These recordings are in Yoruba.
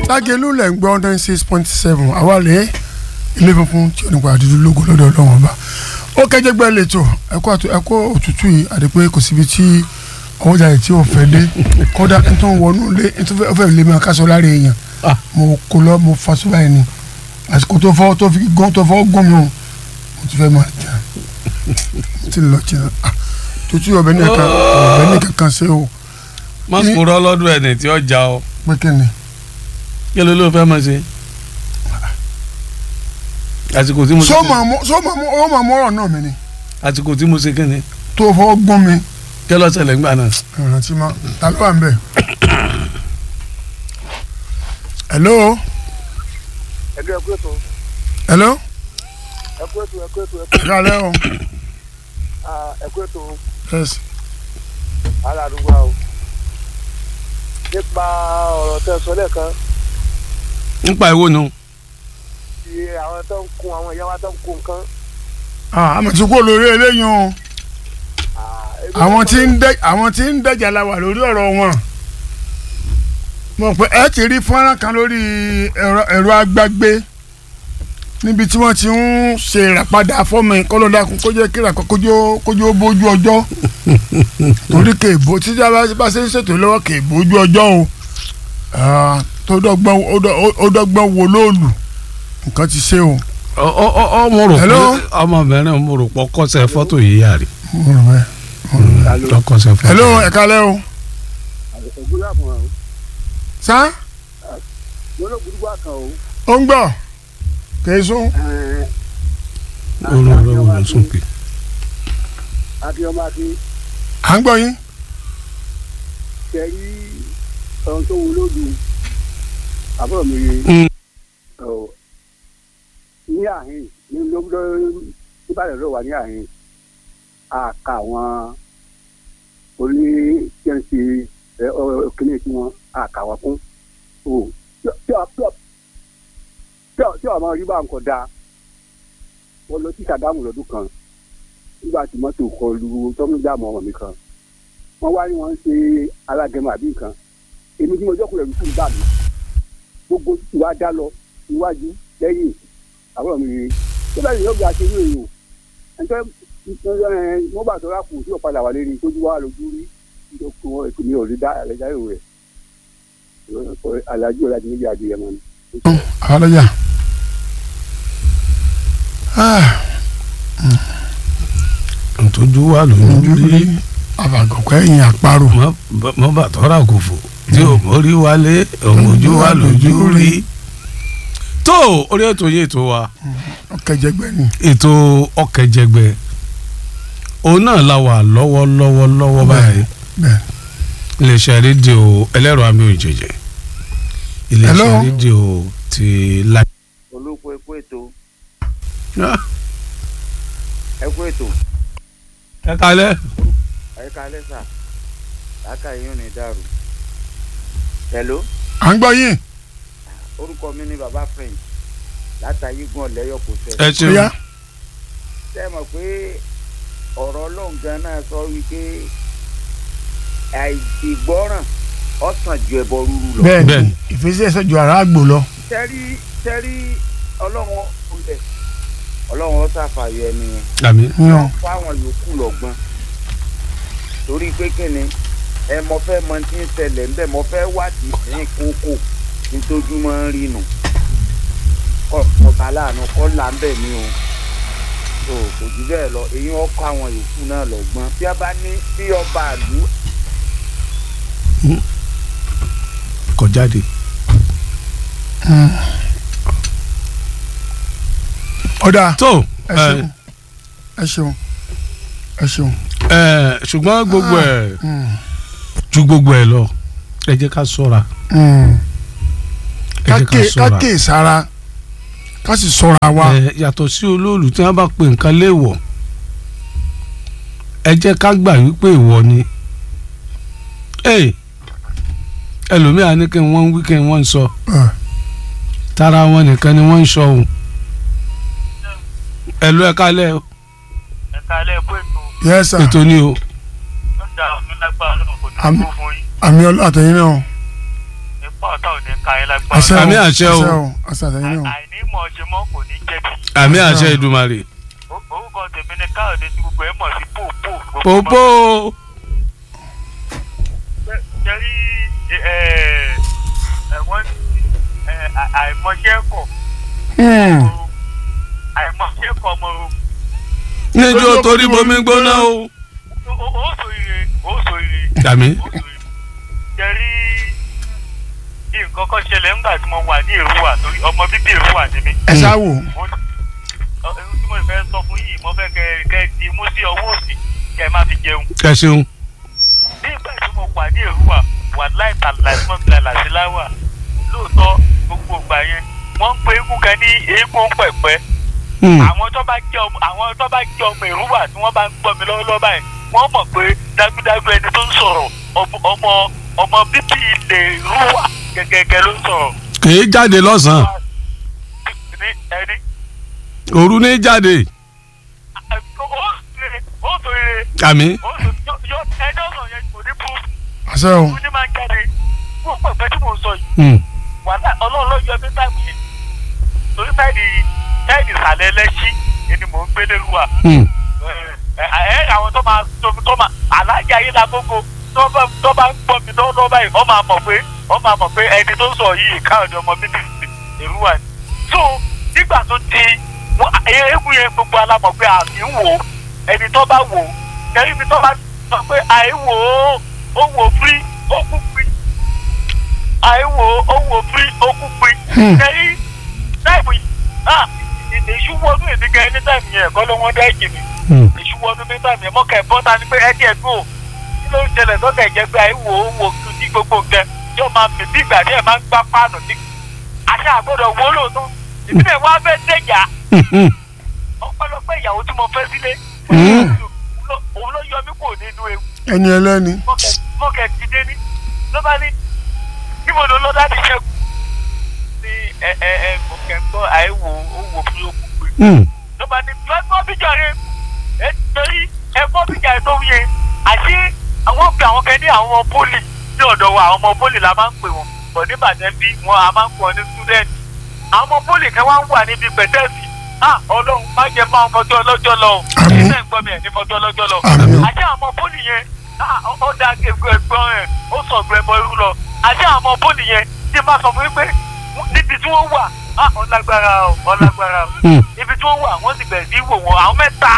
lágẹ̀lú lẹ̀ ń gbọ́ nine six point seven àwa lè ilé funfun tí ò ní pa àdúdú lógo lọ́dọ̀ ọlọ́run ọba ó kẹjẹ gbẹ lẹ́tọ̀ ẹ̀kọ́ ẹ̀kọ́ òtútù yìí àdìpé kò síbi tí ọwọ́jà yìí tí ò fẹ́ dé kódà n tó ń wọnú lé n tó fẹ́ lé mi àkásọ lára èèyàn mo kó lọ mo fa sóbà yìí ni àsìkò tó fọ́ tó fi gán tó fọ́ gún mi o mo ti fẹ́ máa jà mo ti lọ jìnnà tútù ọbẹ̀ ní ẹ̀ka ọbẹ̀ ní kankan ṣe o. má kúrò lọ́dún ẹni tí ó já ọ pé kí ni. kí ló ló fẹ́ máa ṣe. àsìkò tí mo ṣe sọ ma mọ sọ ma mọ ọ ma mọ ọ̀rọ̀ náà mi ni àsìkò tí mo ṣe kí ni tó fọ́ gún mi kí ló ṣẹlẹ̀ ńgbà náà. ìrántí ma ta ló wà ń bẹ̀. hello ẹgbẹ́ ẹkú ètò hello ẹkú ètò ẹkú ètò ẹkú kálẹ̀ o ah, ẹkú ètò yes ara àdúgbò o nípa ọ̀rọ̀ tẹ́ ẹ sọ lẹ́ẹ̀kan nípa ìwọ nu ti àwọn tó ń kun àwọn ìyá wa tó ń kun nǹkan. ah àmọ̀ tí kò lórí eléyìí o ah, ebi àwọn tó tí ń dẹ àwọn tí ń dẹjà la wà lórí ọ̀rọ̀ wọn mo pé ẹ ti rí fọ́nrán kan lórí ẹ̀rọ ẹ̀rọ agbágbé níbi tí wọ́n ti ń ṣe ìràpadà fọ́ọ̀mù kọ́lọ́dàkùn kó jẹ́ kí ìràpá kójó kójó bójú ọjọ́ torí kèébó títí a bá ṣe ń ṣètò lọ́wọ́ kèébó ojú ọjọ́ o Ah, tó dọ́gbọ́n ó dọ́- ó dọ́gbọ́n wo lóòlù nǹkan ti ṣe o. ọ ọ ọ ọ mo rò pé Hello? ọmọbìnrin mo rò pé ọkọsẹ fọ́tò yìí yà rí mo rò bẹ́ẹ̀. ọkọsẹ fọ́tò. hello ẹ kálẹ́ o. ògùn yà fún wa o sá lọ́nà burúkú àkàn o. ó ń gbọ́ kèé sún. orun rẹ wò ló sùn pé. akínyọmọ akí à ń gbọ́ yín. kẹrí ohun tó wù lójú àbúrò mi rí Mm. ọ ní àhín ní lóńdó níbàdàn ló wà ní àhín àka àwọn oní jẹ́ǹsì kíní tí wọ́n àka wọn kún o tí ọ- tí ọ- tí ọ- tí ọmọ rí bá ń kọ dáa wọ́n lọ sí sàdámù lọ́dún kan nígbà tí mọ́tò kọlu tọ́mídàmù ọmọ mi kan wọ́n wá ní wọ́n ń ṣe alágẹmọ àbí nǹkan èmi tí mo jọ́kùnrin ẹ̀rù fún ìgbà mi gbogbo títí wá dá lọ iwájú lẹ́yìn àbúrò mi rèé tó bẹ́ẹ̀ ni yóò gba aṣeré èèyàn ẹ̀ńtẹ́ wọ́n bá tọ́ra kù tí ò padà wà lérí tójú wá lójú rí ìdókòwò ètò mi ò rí dá ẹ̀rẹ́dá èrò rẹ̀ alájú ọ̀la ti níbi àjẹyẹ mọ́ ni. àlọ́yà. ntọ́jú wà lójú rí àbàgọ̀kọ̀ ẹ̀yìn àparò. mọ́ bàtọ́ra kò fò tí o mórí wálé òmòjú wà lójú rí. tó orí ètò yìí ètò wa ọ̀kẹ́jẹgbẹ́ ni. ètò ọkẹjẹgbẹ òun náà la wà lọ́wọ́lọ́wọ́ lọ́wọ́ báyìí bẹ́ẹ̀ iléeṣẹ́ rédíò ẹlẹ́rọ àmì òjèjì iléeṣẹ́ Hello? rédíò ti la. olóko ẹkú ètò ẹkú ètò ẹ kalẹ́. ẹka lẹsà láka yín ò ní dàrú. hello à ń gbọ́ yín. orúkọ mi ni baba french látàyégún ọ̀lẹ́yọ̀ kò ẹ sẹ́. ṣeun bóyá ṣé ẹ mọ̀ pé ọ̀rọ̀ ọlọ́run gan náà sọ wípé àìgbọràn ọ̀sán ju ẹbọ rúru lọ. bẹ́ẹ̀ ni Bẹ́ẹ̀ni. ìfẹsẹ̀ ẹsẹ̀ ju ara àgbò lọ. tẹ́rí tẹ́rí ọlọ́run ọ̀sẹ̀ ọlọ́run ọ̀sàfàyọ ẹni yẹn. àmì yan fáwọn yòókù lọ́gbọ́n torí pé kíni ẹ mọ fẹ́ mọ tí ń ṣẹlẹ̀ ń bẹ̀ mọ fẹ́ wádìí sí kókó nítòjúmọ́ ń rí nù kọ́ ọba láàánú kọ́ là ń bẹ̀ ní o tó kò jù bẹ́ẹ̀ lọ èyí wọ́n kọ́ àwọn yòókù náà lọ́gbọ́n bí a bá ní bí ọba àlú kọ jáde. ọ̀dà tó ẹ ṣeun ẹ ṣeun ẹ ṣeun. ẹ ṣùgbọ́n gbogbo ẹ̀ Mm, ju gbogbo ẹ̀ lọ ẹ jẹ́ ká ṣọ́ra mm. ẹ jẹ́ ká kákè ṣọ́ra. kákè sára ká sì sọ́ra wa. ẹ yàtọ̀ sí olóòlù tí wọ́n bá pe nǹkan léèwọ̀ ẹ jẹ́ ká gbà wípé ìwọ ni ẹ ẹlòmíà ní kí wọ́n ń wí kí wọ́n ń sọ Ẹ, tara wọn nìkan ni wọ́n ń sọ òun ẹ̀lú ẹ̀ka lẹ́ ẹ̀ka alẹ́ ẹ̀kọ́ ètò yes sir ètò ni o lọ́jà ọ̀gbìn lágbára lọ́wọ́ kò ní Àmín. kú fún yín àmì ọlọ́ àtẹ̀yìn náà. nípa apá ọ̀tá ò ní ka ẹ lágbára. àṣẹ o Àmì àṣẹ o. àṣẹ àtẹ̀yìn o àìní mọ̀ ṣe mọ́ kò ní jẹ̀bi. àmì àṣẹ ìdùmarè. Ó- orúkọ tèmi ni káyọ̀dé tí gbogbo ẹ̀ mọ̀ sí pòpò. pòpò jẹ́rí ẹ̀wọ̀n ní ẹ̀, à- àìmọ̀ṣẹ́ kọ̀ Hmm. àìmọ̀ṣẹ́ kọ̀ ọmọ o. níjó torí bomi gbóná o. Ó- ó ó sọ ire ó sọ ire àmì ó sọ ire. jẹ́rí nǹkan kan ṣẹlẹ̀ ńgbà tí mo wà ní Èrúwà torí ọmọ bíbí Èrúwà ni mí. ẹ ṣáà wò mo ọ- ohun tí mo fẹ́ sọ fún yìí mo fẹ́ kẹ́ kẹ́ di mú sí ọwọ́ òsì kẹ́ ẹ má fi jẹun. ẹ ṣeun. nígbà tí mo wà ní Èrúwà wà láì tàlà tí wọ́n fi lálà sí láwà lóòótọ́ gbogbo ìgbà yẹn wọ́n ń pe eégún kan ní eégún pẹ̀pẹ́ Hmm. àwọn tó bá jẹ́ ọmọ àwọn tó bá jẹ́ ọmọ Èrúwà tí wọ́n bá ń gbọ́ mi lọ́wọ́lọ́wọ́ báyìí wọ́n mọ̀ pé dájúdájú ẹni tó ń sọ̀rọ̀ ọmọ- ọmọ ọmọ bíbí ilẹ̀ Èrúwà gẹ́gẹ́gẹ́ ló ń sọ̀rọ̀ kì í jáde lọ́sàn-án ní ẹni òru ní jáde ó sọ ire àmì ó sọ yọ ẹjọ́ sọ yẹn kò ní proof àṣẹ o ó ní máa ń jáde fún pẹ̀pẹ́ tí mò ń sọ yìí Hmm. wàhálà ọlọ́run ló yọ mí táìmù yìí torí sáìdì sáìdì ìsàlẹ̀ ẹlẹ́sí ni mò ń gbé lérúwà Hmm. ẹ ẹ àwọn tó máa tó tó máa alájà yìí la gbogbo tó bá tó bá ń gbọ́ mi lọ́wọ́ báyìí wọ́n máa mọ̀ pé wọ́n máa mọ̀ pé ẹni tó ń sọ yìí káàdì ọmọ bíbí èrúwà ni so nígbà tó di wọn eégún yẹn gbogbo alámọ̀ pé àmì ń wò ó ẹni tó bá wò ó kẹ́rin ibi tó bá sọ pé àìwò ó ó wò fírí ó kú fírí àìwò ó wò fírí ó kú fírí kẹ́rin táìmù yìí ah èṣù wọnú ìdíkẹ́ ẹni táìmù yẹn kọ́ ló wọ́n dá ẹ̀jẹ̀ mi Hmm. ìṣúwọ́nú mẹ́ta mi mọ́ kẹ́ bọ́ta ni pé ẹ̀dí ẹ̀dùn ò kí ló ń ṣẹlẹ̀ lọ́kẹ̀ ìjẹ́ pé àìwò owó ní gbogbo nǹkan tí ó máa mì bí ìgbà tí ẹ̀ máa ń gbá páànù ní. àṣà àgbọ̀dọ̀ wo lóòótọ́ ìbílẹ̀ wa fẹ́ dẹ̀jà Hmm. ọpẹ́lọpẹ́ ìyàwó tí mo fẹ́ sílé Mm. òun ló yọ mí kò nínú ewu ẹni ẹlẹ́ni mọ́kẹ́ ti dé ní ló bá ní níbo ló lọ́ dáàbì ṣẹ́gun ní ẹ ẹ ẹ mo kẹ́ ń gbọ́ àìwò owó fún yókù pé Hmm. ló bá ní lọ́gbọ́n bíjà rẹ̀ ẹ torí ẹgbọ́n bíjà rẹ̀ tó wí yẹn àti àwọn pè àwọn kan ní àwọn ọmọ pólì ní ọ̀dọ̀ wa àwọn ọmọ pólì la máa ń pè wọ́n bọ̀ ní Ìbàdàn bí wọn a máa ń pè wọ́n ní student àwọn ọmọ pólì kan wá ń wà níbi pẹ̀tẹ́ẹ̀sì ah ọlọ́run má jẹ́ máa ń fọjọ́ ọlọ́jọ́ lọ o Àmín. ilé ẹ̀gbọ́n mi ẹ̀ ní fọjọ́ ọlọ́jọ́ lọ Àmín. àti àwọn ọmọ pólì yẹn ah ó- ó da ẹgbẹ́ ẹgbọ́n rẹ̀ ó sọ ọ̀gbẹ́ bọ irú lọ àti àwọn ọmọ pólì yẹn tí máa sọ fún mi pé níbi tí wọ́n wà ah ọlágbára o ọlágbára o Hmm. ibi tí wọ́n wà wọ́n sì bẹ̀rẹ̀ sí wò wọ́n àwọn mẹ́ta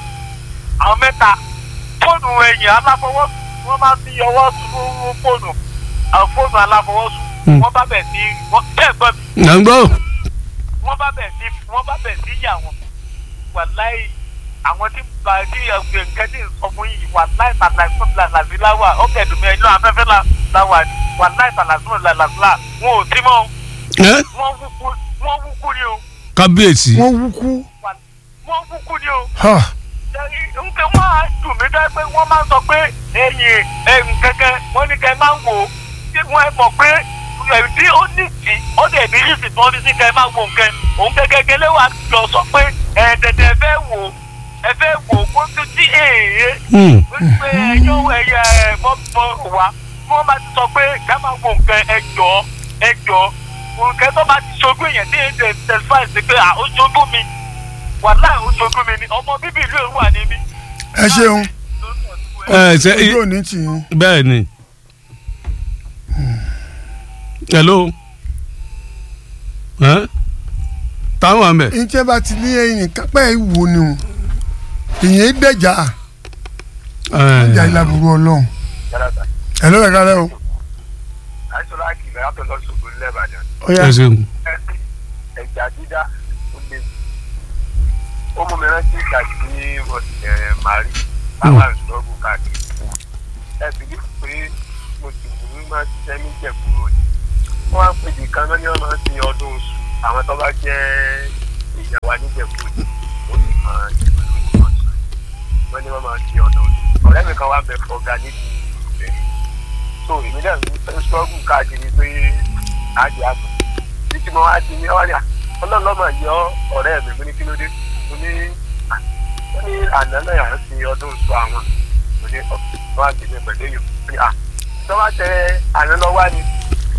àwọn mẹ́ta fóònù ẹ̀yìn aláfọwọ́sùn wọ́n máa fi ọwọ́ sùn fóònù àwọn fóònù aláfọwọ́sùn Hmm. wọ́n bá bẹ̀ sí wọ́n tẹ́ gbọ́ mi à ń gbọ́. wọ́n bá bẹ̀ sí wọ́n bá bẹ̀ sí yà wọ́n wàláì àwọn tí ba tí ẹgbẹ́ nǹkan tí ń sọ fún yìí wàláì tàlàsùn làlàsí láwà ó kẹ̀dùn mi ẹ̀yìn afẹ́fẹ́ là- láwà ni wàláì tàlàsùn làlàsí là wọn ò sí mọ́ o. Ẹ́, wọ́n wúkú wọ́n wúkú ni o kábíyèsí. wọ́n wúkú wọ́n wúkú ni o. ha nke wọn á dùn mí dá pé wọ́n máa ń sọ pé ẹ̀yìn ẹ̀yìn kẹ̀kẹ́ wọ́n ní kẹ́ máa ń wò ó tí wọ́n ẹ mọ̀ pé ẹ̀dí ó ní tì ó dẹ̀ ní yìí sì tí wọ́n fi sí kẹ́ máa wò nǹkan òun gẹ́gẹ́ lé wa lọ sọ pé ẹ̀ dẹ̀dẹ̀ ẹ fẹ́ wò ó ẹ fẹ́ wò ó kó tó tí èèyàn Hmm. pé ẹyọ ẹyẹ ẹ mọ mọ wa tí wọ́n bá ti sọ pé ká máa wò nǹkan ẹ jọ ẹ jọ nǹkan tó bá ti ṣojú èèyàn ní èdè tẹsífà sí pé à ó ṣojú mi wàhálà ó ṣojú mi ni ọmọ bíbí ìlú èrú wà níbí. ẹ ṣeun ẹ ṣe ojú òní tì yín bẹ́ẹ̀ ni. hello. Ẹ́, táwọn àmì. ìjẹ́ bá ti ní ẹ̀yìn kápẹ́ ìwò ni o ìyẹn dẹ̀jà ìjà ìlàbùrù ọlọ́run ẹ lọ́rẹ̀ kálẹ̀ o àìsàn láàkì ìgbà yàtọ̀ lọ́sọ̀gbọ̀n lẹ́bàdàn ó yá ẹ ṣeun. ẹja dídá ó lé ó mú mi rántí ìgbà tí ẹ màrí báwa ìṣòro káàkiri ẹ bí pé mo sì ní máa ṣiṣẹ́ ní ìjẹ̀búrò ni wọ́n á pèjì kan náà ni wọ́n máa ń ṣe ọdún oṣù àwọn tó bá jẹ́ èèyàn wa níjẹ̀búrò ni ó sì máa ṣe pẹ̀lú ìwọ̀n sùn wọ́n ní wọ́n máa ṣe ọdún oṣù ọ̀rẹ́ mi kan wá bẹ fọ́gà nídìí ìbẹ̀rẹ̀ so èmi náà ń ṣọ́gùn káàkiri pé àjẹ́ àbọ̀ títí mo wá di ní ọ̀rẹ́ à ọlọ́run lọ́mọ yọ ọ̀rẹ́ mi mo ní kí ló dé mo ní à ó ní àná náà à ń sin ọdún oṣù àwọn mo ní ọ̀pọ̀ wá gbèsè pẹ̀lú èyí mo ní à tó bá tẹ àná lọ wá ni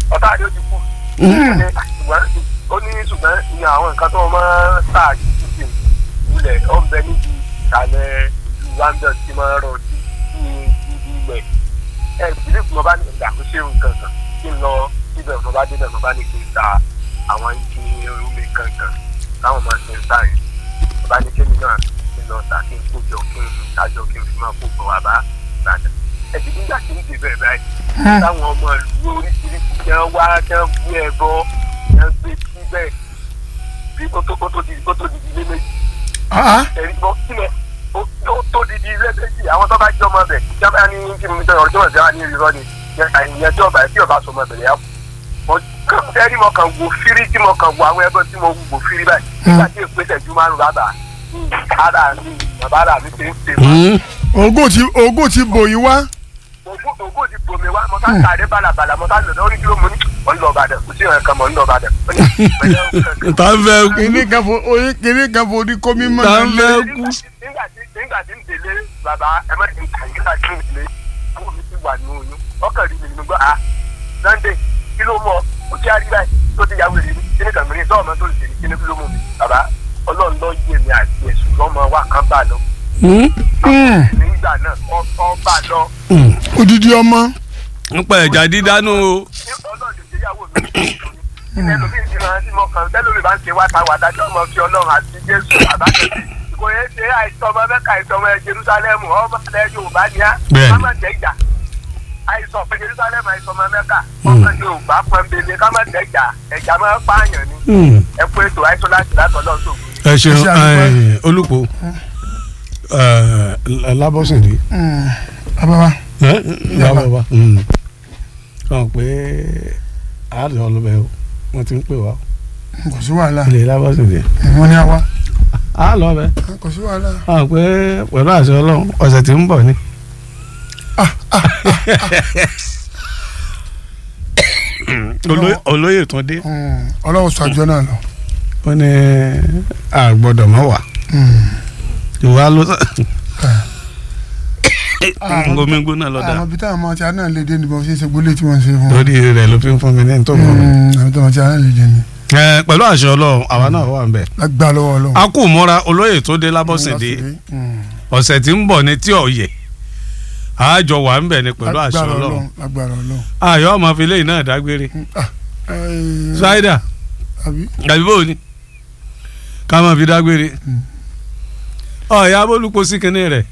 ọ̀tá àdé ó ti kú. ó ní ṣùgbọ́n ó ní ṣùgbọ́n ní àwọn nǹkan tó máa ń tà títí ilẹ̀ ó ń bẹ níbi ìsàlẹ̀ ìlú london tí máa ń rọ sí ní ibi ilẹ̀ ẹ ìdílé tí mo bá ní ìgbà kó ṣe nǹkan kan kí n lọ síbẹ̀ mo bá débẹ̀ mo bá ní kí n ta àwọn igi omi kankan táwọn máa ṣe ń tà yẹn mo bá ní kémi náà kí n lọ tà kí n kó jọ kí n dájọ kí n fi máa kó gbọ wá bá ìbàdàn ẹ̀sìn nígbà tí ń dè bẹ́ẹ̀ báyìí táwọn ọmọ ìlú oríṣiríṣi jẹ́ wá jẹ́ bú ẹbọ jẹ́ gbé síbẹ̀ bí kó tó kó tó di kó tó di ilé méjì Ah, ẹ̀rí bọ́ sílẹ̀ ó ó tó di di ilé méjì àwọn tó bá jẹ́ ọmọ bẹ̀ jábá ní kí ni ọ̀rọ̀ tó wà sí wa ní irọ́ ni ìyẹn tí ọba tí ọba sọ ọmọ bẹ̀rẹ̀ yà kú ẹ̀rí mo kàn wo fírí tí mo kàn wo àwọn ẹgbẹ́ tí mo wò fírí báyìí nígbà tí èpè tẹ̀jú márùn bàbà ara mi bàbá ara mi ti ń ṣe wá ogún ti ogún ti bò yín wá. ògùn ògùn ti bomi wá mo ká kàdé balabala mo ká lọ lórí kí ló mú ní mo ń lọ Ìbàdàn kò sí ìrìn kan mo ń lọ Ìbàdàn ó ní pẹ̀lú ọ̀kan tá ń fẹ́ kú kìnìún kan fo oyin kìnìún kan fo ní kómi mọ́ tá ń nílé. fẹ́ kú. nígbà tí nígbà tí ń délé bàbá ẹ má ti ń kà nígbà tí ń délé àwọn mi ti wà ní oyún ọkàn rí mi nínú gbọ́ à Sunday kí ló mọ ó jẹ́ àríwá yìí tó ti yàwó rí mi kí ni kàn mí ní sọ́ọ̀mọ́ tó lè ṣe kí ni kí ló mú mi bàbá ọlọ́run lọ yé mi àti ẹ̀sùn lọ́mọ wa kan bá lọ Hmm, nígbà náà ọ bá lọ odidi ọmọ. ń pa ẹ̀jà dídánú o. ní ọlọ́run lè ṣèyàwó mi ní ẹlòmíì ti máa ti mọ kan tẹ́lómi bá ń ṣe wáta wàdà tí ọmọ fi ọlọ́run àti jésù àbájọ́sí kò yẹ ṣe àìsàn ọmọ mẹ́ka àìsàn ọmọ jerusalem ọmọ ilẹ̀ yorùbá ni á Bẹ́ẹ̀ni. ká má jẹ́ ìjà àìsàn ọmọ jerusalem àìsàn ọmọ mẹ́ka ọmọ yorùbá pọ́nbélé ká má jẹ́ ìjà ẹ̀jà máa ń pààyàn ni ẹ kú ètò àìsàn láti látọ̀ lọ́sọ̀ ẹ ṣeun Ẹ ṣe àdúpẹ́. ẹ, olùkọ́ ẹ, lábọ́sìndé Hmm, bàbá wa ẹ, lábọ́bá kàn pé àádọ́ ọlọ́bẹ̀ o wọ́n ti ń pè wá kò sí wàhálà ilé lábọ́sìndé wọ́n ní àwa á lọ bẹ kò sí wàhálà. kàn pé pẹ̀lú àṣẹ ọlọ́run ọ̀sẹ̀ tí ń bọ̀ ni. Olóyè- olóyè tún dé Hmm, ọlọ́wọ́ sọ àjọ náà lọ. ó ní àgbọ̀dọ̀ mọ́ wà ìwà ló ngomi gbóná lọ́dà àwọn ibi táwọn ọmọ tí a náà lè dé níbo ṣe é ṣe gbólé tí wọ́n ń ṣe fún wọn. lórí rẹ̀ ló fi ń fún mi ní tó fún mi. Hmm, àwọn táwọn tí a náà lè dé ni. Ẹ, pẹ̀lú àṣẹ ọlọ́run àwa náà wà ń bẹ̀. lágbá lọ́wọ́ ọlọ́run. a kò mọ́ra olóyè tó dé lábọ́sẹ̀dé Hmm, ọ̀sẹ̀ tí ń bọ̀ ní tí ọ̀yẹ̀ àjọ wà ń bẹ̀ ni pẹ̀lú àṣẹ lágbára ọlọ́run lágbára ọlọ́run. ayọ̀ ọmọ fi léyìn náà dágbére Eh, ṣáídà àbí àbí bò ní ká máa fi dágbére ọ̀ya abólúpo sí kinní rẹ̀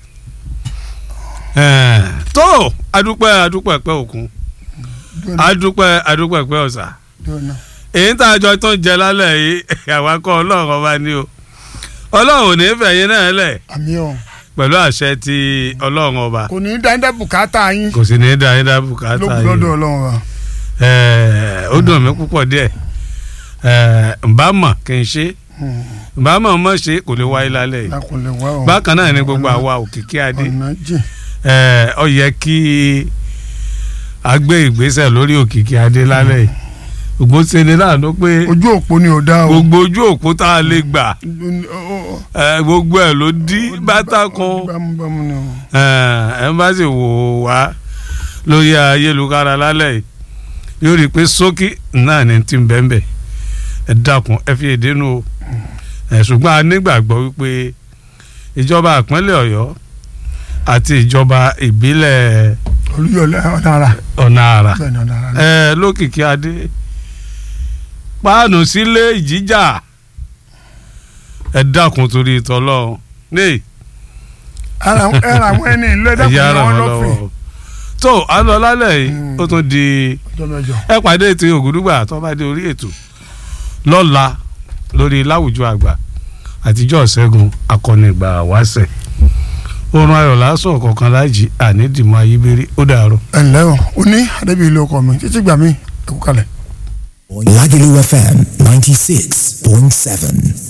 Ẹ̀, tó adúpẹ́ adúpẹ́ pẹ́ òkun dúró adúpẹ́ adúpẹ́ pẹ́ ọ̀sà dúró náà. èyí tá a jọ tó ń jẹ lálẹ́ yìí àwa kọ́ ọlọ́run ọba ní o ọlọ́run ò ní fẹ̀yìn náà lẹ̀ àmì ọ̀ pẹ̀lú àṣẹ ti ọlọ́run ọba kò ní í dáńdá bùkátà yín kò sì ní í da yín dá bùkátà lókun yìí lọ́dọ̀ ọlọ́run wa. Ẹ̀, ó dùn mí púpọ̀ díẹ̀ Ẹ̀, ǹbá mọ̀ kí n ṣe Hmm, ǹbá mọ̀ mọ̀ ṣe kò lè wáyé lálẹ́ yìí lákùnlé wa ọ̀. bákan náà ni gbogbo àwa òkìkí adé ọ̀nà jìn. Ẹ̀, ó yẹ kí a gbé ìgbésẹ̀ lórí òkìkí adé lálẹ́ yìí gbogbo ṣe ni láàánú pé ojú òpó ni ò dá o. gbogbo ojú òpó tá a lè gbà Ó- ó- ẹ, gbogbo ẹ ló dí bàtà kan bámúbámú ni o. ẹ bá sì wò wá lórí ayélujára lálẹ́ yìí yóò rí i pé sókí náà ni ti ń bẹ́ẹ̀ ẹ dákun ẹ fi èdè nu o ẹ ṣùgbọ́n a nígbàgbọ́ wípé ìjọba ìpínlẹ̀ ọ̀yọ́ àti ìjọba ìbílẹ̀ olùyọlẹ ọ̀nà ara. ọ̀nà àrà bẹ́ẹ̀ ni ọ̀nà ara. ẹ lókìkí adé páànù sílé ìjíjà ẹ dákun torí ìtọ́lọ́ ní ara ẹra àwọn ẹni ìlú ẹ̀dá ẹ̀yà kò ara ní wọ́n wọn lọ́fìn. lọ́wọ́ tó a lọ lálẹ́ yìí Mm. ó tún di ọjọ́ mẹ́jọ. ẹ pàdé ti ògùdùgbà tó bá dé orí ètò lọ́la lórí láwùjọ àgbà àtijọ́ ṣẹ́gun akọni ìgbà wáṣẹ̀ oorun ayọ̀ lásán kọ̀ọ̀kan láàjì ànídìmọ̀ ayíbérí ó dàárọ̀. ẹ ǹlẹ́ o ó ní adébíyí ló kọ mi títí gbà mí ẹ kú kalẹ̀. Lagelu FM 96.7.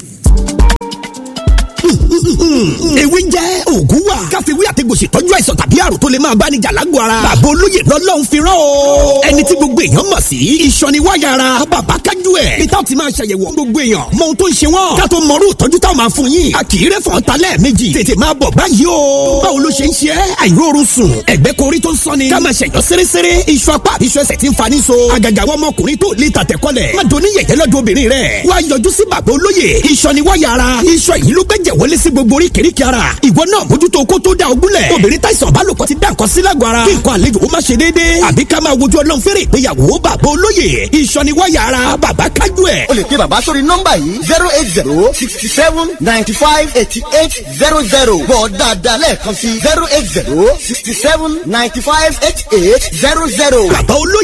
ewé jẹ́ òògùn wà. káfíwí àtẹ̀gòsì tọ́jú àìsàn tàbí àrùn tó lè máa bá ní jà lágbo ara. bàbá olóyè lọ́lọ́run fi rán o. ẹni tí gbogbo èèyàn mọ̀ sí. ìsọ̀niwáyà ara bàbá kájà kájú ẹ̀ peter ti máa ṣàyẹ̀wò gbogbo èèyàn mọ ohun tó ń ṣe wọ́n ká tó mọrú ìtọ́jú táwọn máa fún yín a kì í rẹ́ fọ́n ta lẹ́ẹ̀mejì tètè máa bọ̀ báyìí o báwo ló ṣe ń ṣe é àìróorun sùn ẹ̀gbẹ́ korí tó ń sọ́ni ká máa ṣẹ̀yọ́ sérésére iṣu apá àbí iṣu ẹsẹ̀ tí ń fani so àgàgà àwọn ọmọkùnrin tó lè tàtẹ̀kọ́lẹ̀ má doni yẹ̀yẹ́ lọ́dọ̀ obìnrin rẹ̀ wá yọjú sí bàbá olóye iṣan ni wáyà ara iṣan yìí ló gbẹ́jẹ̀ wọlé sí gbogbo oríkèéríkèé ara ìwọ náà mójútó kó tó da ogúnlẹ̀ obìnrin táìsàn bá lòpọ̀ ti dá nǹkan sí lágọ̀ọ́ ara kí nǹkan àlejò ó má ṣe déédéé àbí ká máa wojú ọlọ́run fẹ́rẹ̀ ìgbéyàwó bàbá olóye iṣan ni wáyà ara bàbá kájú ẹ̀. o lè pe bàbá sórí nọ́mbà yìí zero eight zero sixty seven ninety five eighty eight zero zero bọ̀ dáadáa lẹ́ẹ̀kan sí zero eight zero sixty seven ninety five eighty eight zero zero. bàbá olóye